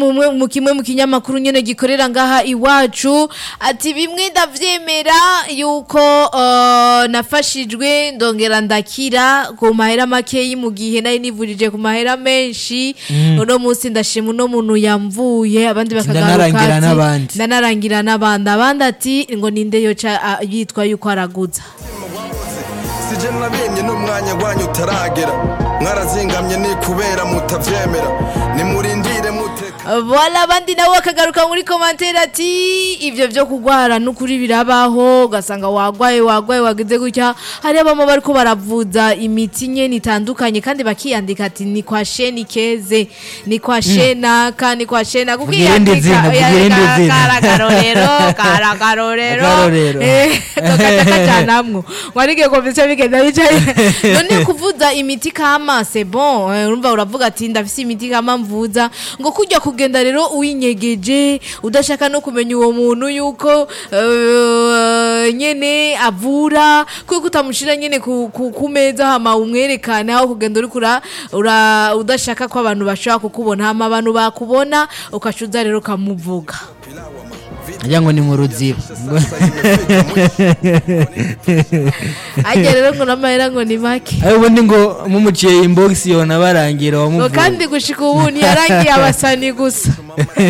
mu mu kimwe mu kinyamakuru nyene gikorera ngaha iwacu ati bimwe ndavyemera yuko uh, nafashijwe ndongera ndakira ku mahera makeyi mu gihe nari nivurije ku mahera menshi uno munsi ndashima uno muntu yamvuye abandi bakagaruka ndanarangira ati n'abandi. ndanarangira n'abandi abandi ati ngo ninde yoca ah, yitwa yuko araguza sije nabimye n'umwanya wanyu utaragera mwarazingamye ni kubera mutavyemera nimurindire muteka Voilà abandi nabo bakagaruka muri komantere ati ibyo byo kugwara n'ukuri birabaho ugasanga wagwaye wagwaye wageze gutya hari abama bariko baravuza imiti nyene itandukanye kandi bakiyandika ati ni kwa sheni keze ni kwa shenaka ni kwa shena Vugira irindi zina, vugira irindi zina. karakarorero karakarorero Akarorero. eh kakata kajanamwo warige komisiyo bigenda bicaye none kuvuza imiti kama c'est bon eh, urumva uravuga ati ndafise imiti kama mvuza ngo kujya kugenda rero uwinyegeje udashaka no kumenya uwo muntu yuko eh, nyene avura kuko utamushira nyene ku, ku, ku meza hama umwerekane aho kugenda uri kura ura, udashaka ko abantu bashobora kukubona hama abantu bakubona ukacuza rero ukamuvuga ajya ngo ni mu ruziba ajya rero ngo n'amahera ngo ni make ayo ubundi ngo mumuciye inbox yona barangira ngo wamuvuye kandi gushika ubu ntiyarangiye abasani gusa